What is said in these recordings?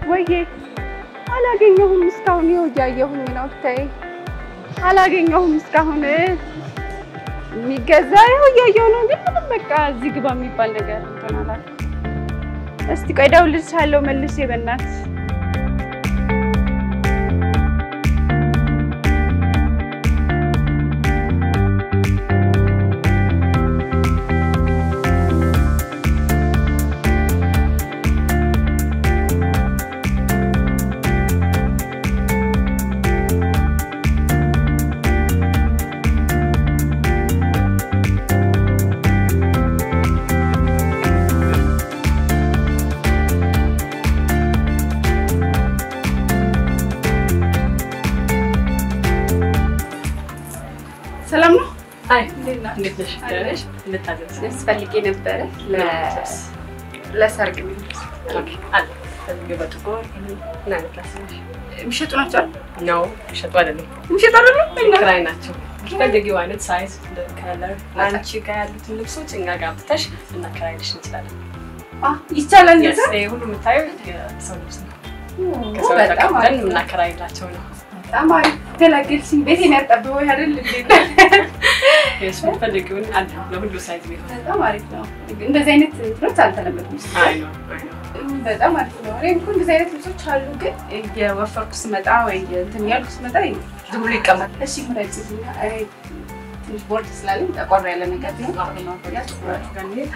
ወይዬ አላገኘሁም እስካሁን። ይኸው እያየሁኝ ነው። ብታይ አላገኘሁም እስካሁን። የሚገዛ ይኸው እያየሁ ነው፣ ግን ምንም በቃ እዚህ ግባ የሚባል ነገር እንትን አላልኩም። እስቲ ቆይ እደውልልሻለሁ መልሼ በእናትሽ። ሰላም ነው? አይ እንዴት ነሽ? ደህና ነሽ? እንታዘዝ ያስፈልጌ ነበረ ለሰርግ የሚሆን ኦኬ አለ ከዚህ በጥቁር ምን አይነት ላስብሽ? የሚሸጡ ናቸው አይደል? ነው ሸጡ አይደለም የሚሸጡ አይደለም? ክራይ ናቸው። ፈልጊው አይነት ሳይዝ ከለር አንቺ ጋር ያሉትን ልብሶች እኛ ጋር ብተሽ እናከራይልሽ እንችላለን። አዎ ይቻላል። Yes, እንደዛ ይሄ ሁሉ የምታየው የሰው ልብስ ነው። ኦ፣ ከሰው በጣም ተቀብለን አሪፍ ነው። የምናከራይላቸው ነው። በጣም አሪፍ ገላገልሽኝ። ቤቴን ያጠበው አይደል እንዴ? የሱ የምትፈልጊውን አለ ለሁሉ ሳይዝ ቢሆን በጣም አሪፍ ነው። እንደዚህ አይነት እንትኖች አልተለመዱም። አይ ነው አይ ነው በጣም አሪፍ ነው። እኔ እኮ እንደዚህ አይነት ልብሶች አሉ፣ ግን እየወፈርኩ ስመጣ ወይ እንትን ያልኩ ስመጣ ዝም ብሎ ይቀመጥ። እሺ ምረጭልኛ። አይ ትንሽ ቦርድ ስላለኝ ጠቆር ያለ ነገር ነው። ያ ጥቁራችሁ ጋር እንሂድ።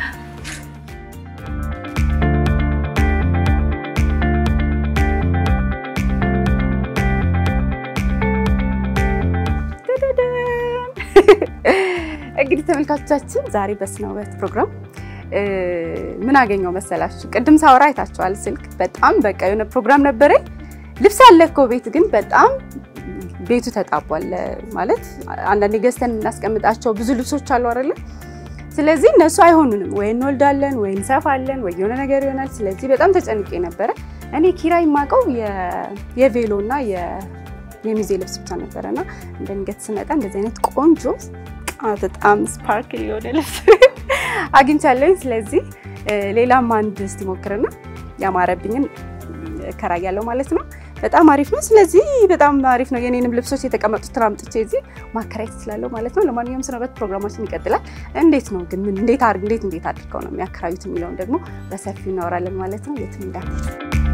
እንግዲህ ተመልካቾቻችን ዛሬ በስነ ውበት ፕሮግራም ምን አገኘው መሰላችሁ? ቅድም ሳወራ አይታችኋል። ስልክ በጣም በቃ የሆነ ፕሮግራም ነበረኝ። ልብስ አለ እኮ ቤት ግን በጣም ቤቱ ተጣቧል። ማለት አንዳንዴ ገዝተን የምናስቀምጣቸው ብዙ ልብሶች አሉ አይደለ? ስለዚህ እነሱ አይሆኑንም። ወይ እንወልዳለን፣ ወይ እንሰፋለን፣ ወይ የሆነ ነገር ይሆናል። ስለዚህ በጣም ተጨንቄ ነበረ። እኔ ኪራይ የማውቀው የቬሎ እና የሚዜ ልብስ ብቻ ነበረ እና እንደንገት ስመጣ እንደዚህ አይነት ቆንጆ በጣም ስፓርክል የሆነ ልብስ አግኝቻለሁኝ። ስለዚህ ሌላም አንድ እስቲ ሞክርና ያማረብኝን እከራያለሁ ማለት ነው። በጣም አሪፍ ነው። ስለዚህ በጣም አሪፍ ነው። የኔንም ልብሶች የተቀመጡትን አምጥቼ እዚህ ማከራየት እችላለሁ ማለት ነው። ለማንኛውም ስነ ውበት ፕሮግራማችን ይቀጥላል። እንዴት ነው ግን ምን እንዴት አድርግ እንዴት እንዴት አድርገው ነው የሚያከራዩት የሚለውን ደግሞ በሰፊው እናወራለን ማለት ነው። የትም እንዳትሄዱ።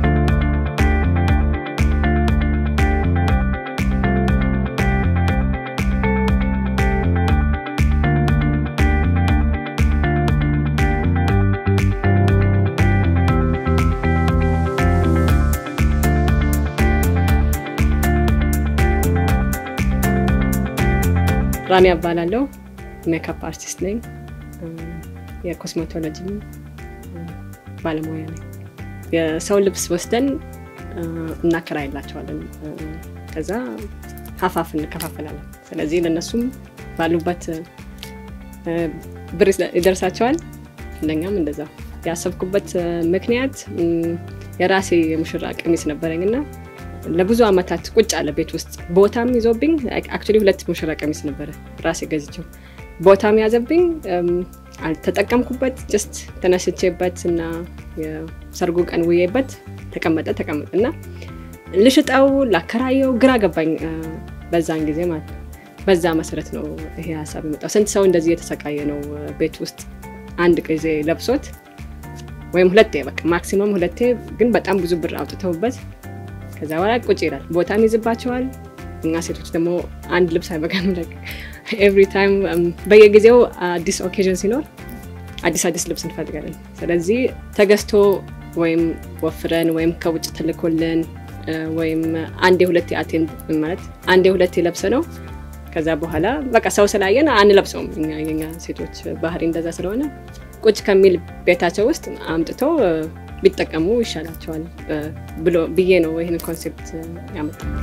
ራኒ እባላለሁ። ሜካፕ አርቲስት ነኝ። የኮስሜቶሎጂ ባለሙያ ነኝ። የሰው ልብስ ወስደን እናከራይላቸዋለን። ከዛ ሀፋፍ እንከፋፈላለን። ስለዚህ ለእነሱም ባሉበት ብር ይደርሳቸዋል፣ ለእኛም እንደዛ። ያሰብኩበት ምክንያት የራሴ የሙሽራ ቀሚስ ነበረኝ እና ለብዙ አመታት ቁጭ አለ ቤት ውስጥ ቦታም ይዞብኝ። አክቹዋሊ ሁለት ሙሽራ ቀሚስ ነበረ ራሴ ገዝቼው ቦታም ያዘብኝ። አልተጠቀምኩበት። ጀስት ተነስቼበት እና የሰርጉ ቀን ውዬበት ተቀመጠ ተቀመጠ እና ልሽጠው ላከራየው ግራ ገባኝ በዛን ጊዜ ማለት ነው። በዛ መሰረት ነው ይሄ ሀሳብ የመጣው። ስንት ሰው እንደዚህ የተሰቃየ ነው ቤት ውስጥ አንድ ጊዜ ለብሶት ወይም ሁለቴ በቃ ማክሲመም ሁለቴ፣ ግን በጣም ብዙ ብር አውጥተውበት ከዛ በኋላ ቁጭ ይላል። ቦታም ይዝባቸዋል። እኛ ሴቶች ደግሞ አንድ ልብስ አይበቃንም። ኤቭሪ ታይም በየጊዜው አዲስ ኦኬዥን ሲኖር አዲስ አዲስ ልብስ እንፈልጋለን። ስለዚህ ተገዝቶ ወይም ወፍረን ወይም ከውጭ ተልኮልን ወይም አንዴ ሁለቴ አቴንድ ማለት አንዴ ሁለቴ ለብሰ ነው ከዛ በኋላ በቃ ሰው ስላየን አንለብሰውም። እኛ የኛ ሴቶች ባህሪ እንደዛ ስለሆነ ቁጭ ከሚል ቤታቸው ውስጥ አምጥቶ ቢጠቀሙ ይሻላቸዋል ብሎ ብዬ ነው ይህን ኮንሴፕት ያመጣሁት።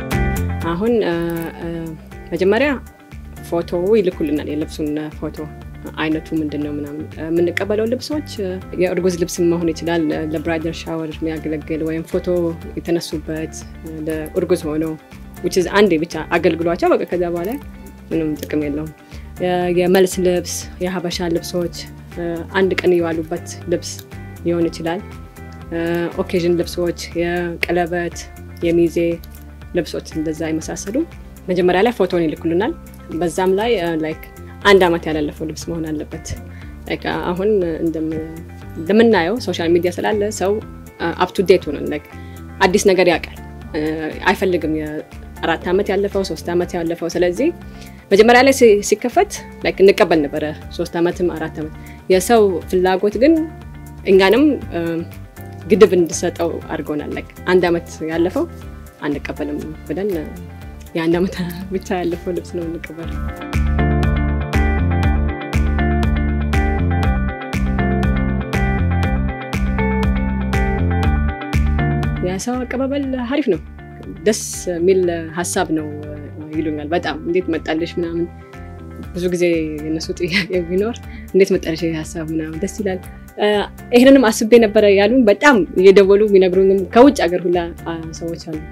አሁን መጀመሪያ ፎቶ ይልኩልናል፣ የልብሱን ፎቶ አይነቱ ምንድን ነው ምናምን የምንቀበለው ልብሶች የእርጉዝ ልብስ መሆን ይችላል። ለብራይደር ሻወር የሚያገለግል ወይም ፎቶ የተነሱበት ለእርጉዝ ሆነው አንዴ ብቻ አገልግሏቸው በቃ ከዛ በኋላ ምንም ጥቅም የለውም። የመልስ ልብስ፣ የሀበሻ ልብሶች አንድ ቀን የዋሉበት ልብስ ሊሆን ይችላል። ኦኬዥን ልብሶች፣ የቀለበት፣ የሚዜ ልብሶች እንደዛ የመሳሰሉ መጀመሪያ ላይ ፎቶን ይልኩልናል። በዛም ላይ ላይክ አንድ ዓመት ያላለፈው ልብስ መሆን አለበት። አሁን እንደምናየው ሶሻል ሚዲያ ስላለ ሰው አፕ ቱ ዴት ሆነ አዲስ ነገር ያውቃል። አይፈልግም የአራት ዓመት ያለፈው ሶስት ዓመት ያለፈው። ስለዚህ መጀመሪያ ላይ ሲከፈት እንቀበል ነበረ ሶስት ዓመትም አራት ዓመት። የሰው ፍላጎት ግን እኛንም ግድብ እንድሰጠው አድርጎናል። አንድ ዓመት ያለፈው አንቀበልም ብለን የአንድ ዓመት ብቻ ያለፈው ልብስ ነው እንቀበል። የሰው አቀባበል አሪፍ ነው። ደስ የሚል ሀሳብ ነው ይሉኛል። በጣም እንዴት መጣልሽ ምናምን ብዙ ጊዜ የነሱ ጥያቄ ቢኖር እንዴት መጣልሽ ሀሳብ ምናምን ደስ ይላል። ይህንንም አስቤ ነበረ ያሉን በጣም እየደወሉ የሚነግሩኝም ከውጭ ሀገር ሁላ ሰዎች አሉ።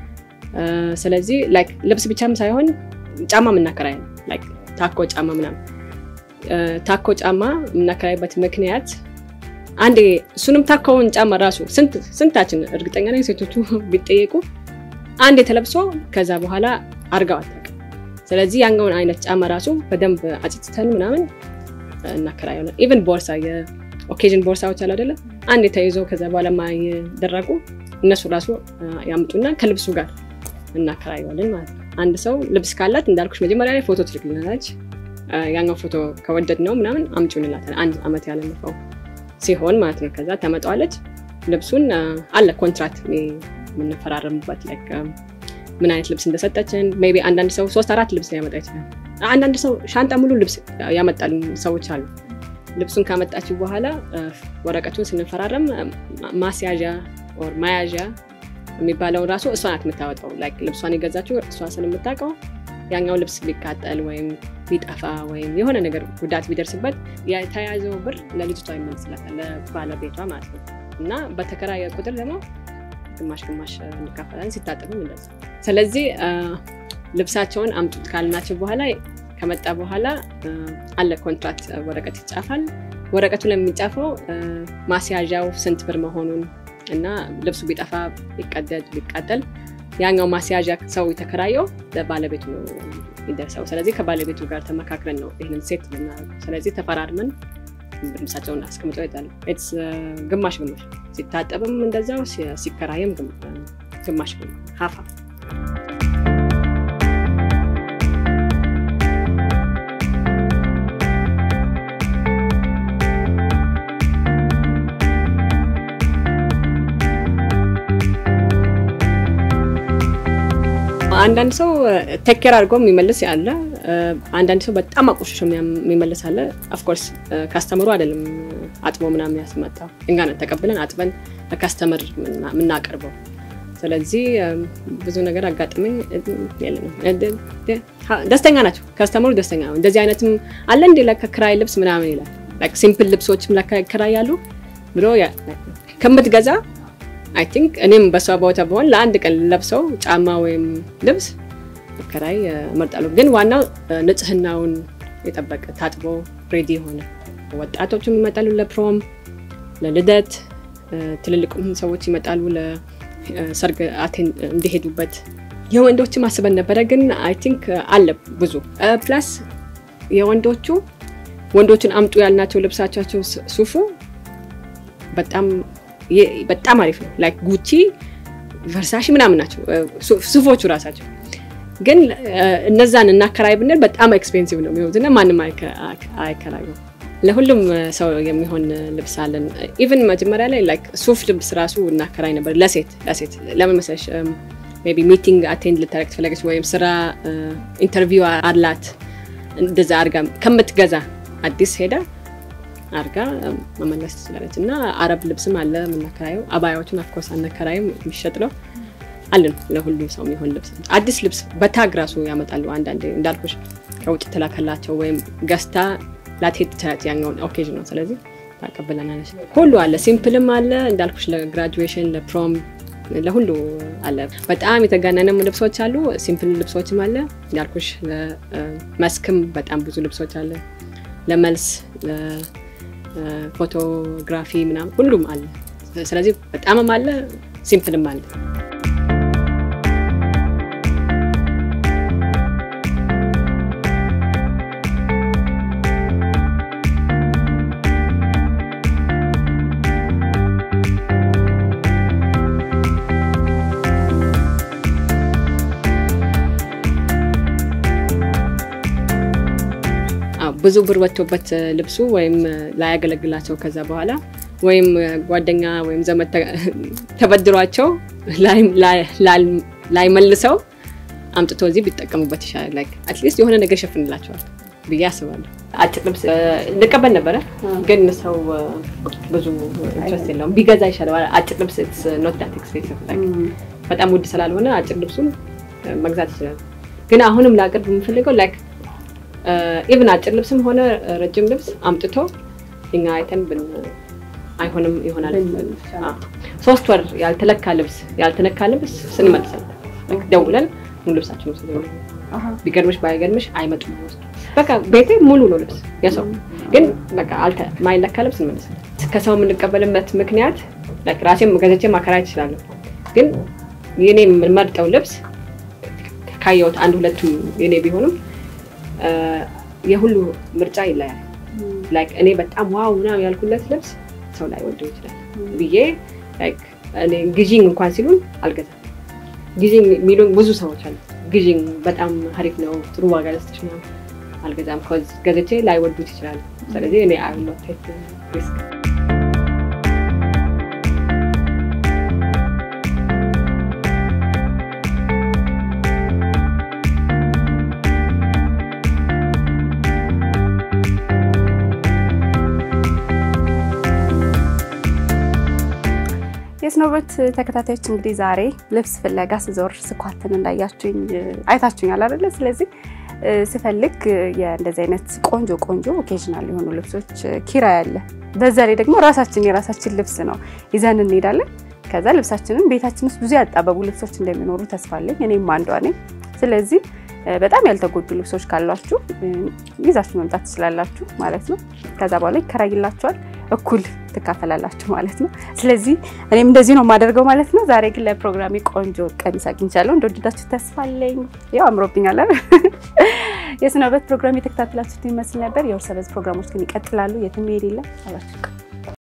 ስለዚህ ልብስ ብቻም ሳይሆን ጫማ የምናከራይ ነው። ታኮ ጫማ ምናምን ታኮ ጫማ የምናከራይበት ምክንያት አንዴ እሱንም ታኮውን ጫማ ራሱ ስንታችን እርግጠኛ ነኝ ሴቶቹ ቢጠየቁ አንዴ ተለብሶ ከዛ በኋላ አርጋው አታውቅም። ስለዚህ ያኛውን አይነት ጫማ ራሱ በደንብ አጭጭተን ምናምን እናከራየለን። ኢቨን ቦርሳ የኦኬዥን ቦርሳዎች አሉ አይደለ? አንዴ ተይዞ ከዛ በኋላ ማይደረጉ እነሱ ራሱ ያምጡና ከልብሱ ጋር እናከራየዋለን ማለት ነው። አንድ ሰው ልብስ ካላት እንዳልኩሽ መጀመሪያ ላይ ፎቶ ትልክልናለች። ያኛው ፎቶ ከወደድ ነው ምናምን አምጪው እንላታለን። አንድ አመት ያለፈው ሲሆን ማለት ነው። ከዛ ተመጣዋለች። ልብሱን አለ ኮንትራት የምንፈራረምበት ምን አይነት ልብስ እንደሰጠችን። ሜይ ቢ አንዳንድ ሰው ሶስት አራት ልብስ ሊያመጣ ይችላል። አንዳንድ ሰው ሻንጣ ሙሉ ልብስ ያመጣል ሰዎች አሉ። ልብሱን ካመጣችው በኋላ ወረቀቱን ስንፈራረም ማስያዣ ኦር መያዣ የሚባለውን ራሱ እሷ ናት የምታወጣው። ልብሷን የገዛችው እሷ ስለምታውቀው ያኛው ልብስ ቢቃጠል ወይም ቢጠፋ ወይም የሆነ ነገር ጉዳት ቢደርስበት የተያዘው ብር ለልጅቷ ይመልስላታል፣ ለባለቤቷ ማለት ነው። እና በተከራየ ቁጥር ደግሞ ግማሽ ግማሽ እንካፈላለን፣ ሲታጠብም እንደዛ። ስለዚህ ልብሳቸውን አምጡት ካልናቸው በኋላ ከመጣ በኋላ አለ ኮንትራክት ወረቀት ይጻፋል። ወረቀቱ ላይ የሚጻፈው ማስያዣው ስንት ብር መሆኑን እና ልብሱ ቢጠፋ ቢቀደድ ቢቃጠል ያኛው ማስያዣ ሰው የተከራየው ለባለቤቱ ነው የሚደርሰው። ስለዚህ ከባለቤቱ ጋር ተመካክረን ነው ይህንን ሴት ልናደርገው። ስለዚህ ተፈራርመን ልብሳቸውን አስቀምጠው ይጣሉ። ግማሽ ግማሽ ሲታጠብም እንደዛው ሲከራየም ግማሽ ሀፋ አንዳንድ ሰው ቴኬር አድርጎ የሚመልስ ያለ፣ አንዳንድ ሰው በጣም አቆሽሾ የሚመልስ አለ። ኦፍኮርስ ካስተምሩ አይደለም አጥቦ ምናምን ያስመጣው እኛ ነን ተቀብለን አጥበን ለካስተመር የምናቀርበው። ስለዚህ ብዙ ነገር አጋጥመኝ የለንም። ደስተኛ ናቸው፣ ካስተመሩ ደስተኛ ነው። እንደዚህ አይነትም አለ እንዲ ለከክራይ ልብስ ምናምን ይላል። ሲምፕል ልብሶችም ለከክራይ ያሉ ብሎ ከምትገዛ አይ ቲንክ እኔም በሷ ቦታ በሆን ለአንድ ቀን ለብሰው ጫማ ወይም ልብስ ከራይ እመርጣለሁ። ግን ዋናው ንጽህናውን የጠበቀ ታጥቦ ሬዲ የሆነ ወጣቶችም ይመጣሉ ለፕሮም፣ ለልደት፣ ትልልቁም ሰዎች ይመጣሉ ለሰርግ እንዲሄዱበት። የወንዶችም አስበን ነበረ፣ ግን አይ ቲንክ አለ ብዙ ፕላስ የወንዶቹ ወንዶችን አምጡ ያልናቸው ልብሳቸው ሱፉ በጣም በጣም አሪፍ ነው። ላይክ ጉቺ ቨርሳሺ ምናምን ናቸው ሱፎቹ ራሳቸው። ግን እነዛን እናከራይ ብንል በጣም ኤክስፔንሲቭ ነው የሚሆኑት እና ማንም አይከራዩ። ለሁሉም ሰው የሚሆን ልብስ አለን። ኢቨን መጀመሪያ ላይ ላይክ ሱፍ ልብስ ራሱ እናከራይ ነበር ለሴት ለሴት ለምን መሰለሽ ሜይ ቢ ሚቲንግ አቴንድ ልታደርግ ትፈለገች ወይም ስራ ኢንተርቪው አላት እንደዛ አድርጋ ከምትገዛ አዲስ ሄዳ አርጋ መመለስ ትችላለች። እና አረብ ልብስም አለ የምናከራየው። አባያዎችን አፍኮርስ አናከራይም፣ የሚሸጥ ነው አለን። ለሁሉም ሰው የሚሆን ልብስ አዲስ ልብስ በታግ ራሱ ያመጣሉ። አንዳንዴ እንዳልኩሽ ከውጭ ተላከላቸው ወይም ገዝታ ላትሄድ ትችላለች ያኛውን ኦኬዥን ነው። ስለዚህ ታቀብለናለች። ሁሉ አለ፣ ሲምፕልም አለ እንዳልኩሽ፣ ለግራጁዌሽን ለፕሮም ለሁሉ አለ። በጣም የተጋነነም ልብሶች አሉ፣ ሲምፕል ልብሶችም አለ እንዳልኩሽ። ለመስክም በጣም ብዙ ልብሶች አለ፣ ለመልስ ለፎቶግራፊ ምናምን ሁሉም አለ። ስለዚህ በጣምም አለ፣ ሲምፕልም አለ። ብዙ ብር ወጥቶበት ልብሱ ወይም ላያገለግላቸው ከዛ በኋላ ወይም ጓደኛ ወይም ዘመድ ተበድሯቸው ላይመልሰው አምጥቶ እዚህ ቢጠቀሙበት ይሻላል። አትሊስት የሆነ ነገር ይሸፍንላቸዋል ብዬ አስባለሁ። አጭር ልብስ እንቀበል ነበረ፣ ግን ሰው ብዙ ኢንትረስት የለውም። ቢገዛ ይሻላል። አጭር ልብስ ኖት ዳት ኤክስፔንሲቭ በጣም ውድ ስላልሆነ አጭር ልብሱን መግዛት ይችላል። ግን አሁንም ላቅርብ የምፈልገው ላይክ ኢቭን አጭር ልብስም ሆነ ረጅም ልብስ አምጥቶ እኛ አይተን ብን አይሆንም ይሆናል። ሶስት ወር ያልተለካ ልብስ ያልተነካ ልብስ ስንመልሳል ደውለን ሙሉ ልብሳችን ውስጥ ቢገርምሽ ባይገርምሽ አይመጡም። ወስዱ በቃ ቤቴ ሙሉ ነው ልብስ የሰው ግን በቃ ማይለካ ልብስ እንመልሳለን። ከሰው የምንቀበልበት ምክንያት ራሴም ገዘቼ ማከራየት እችላለሁ። ግን የኔ የምመርጠው ልብስ ካየሁት አንድ ሁለቱም የኔ ቢሆንም የሁሉ ምርጫ ይለያል። ላይክ እኔ በጣም ዋው ምናምን ያልኩለት ልብስ ሰው ላይ ወደው ይችላል ብዬ ላይክ እኔ ግዢኝ እንኳን ሲሉን አልገዛም። ግዢኝ የሚሉን ብዙ ሰዎች አሉ። ግዢኝ በጣም አሪፍ ነው፣ ጥሩ ዋጋ ልስጥሽ ምናምን አልገዛም። ገዝቼ ላይወዱት ይችላሉ። ስለዚህ እኔ አይ ኖት ቴክ ሪስክ የስኖበት ተከታታዮች እንግዲህ ዛሬ ልብስ ፍለጋ ስዞር ስኳትን እንዳያችሁኝ አይታችሁኛል አይደለ? ስለዚህ ስፈልግ የእንደዚህ አይነት ቆንጆ ቆንጆ ኦኬዥናል የሆኑ ልብሶች ኪራይ አለ። በዛ ላይ ደግሞ ራሳችን የራሳችን ልብስ ነው ይዘን እንሄዳለን። ከዛ ልብሳችንን ቤታችን ውስጥ ብዙ ያጣበቡ ልብሶች እንደሚኖሩ ተስፋ አለኝ። እኔም አንዷ ነኝ። ስለዚህ በጣም ያልተጎዱ ልብሶች ካሏችሁ ይዛችሁ መምጣት ትችላላችሁ ማለት ነው። ከዛ በኋላ ይከራይላችኋል፣ እኩል ትካፈላላችሁ ማለት ነው። ስለዚህ እኔም እንደዚህ ነው የማደርገው ማለት ነው። ዛሬ ግን ለፕሮግራሜ ቆንጆ ቀሚስ አግኝቻለሁ። እንደወደዳችሁ ተስፋ አለኝ። ያው አምሮብኛል። የስነ ውበት ፕሮግራም የተከታተላችሁት ይመስል ነበር። የእርስ በርስ ፕሮግራሞች ግን ይቀጥላሉ። የትም መሄድ የለም አላችሁ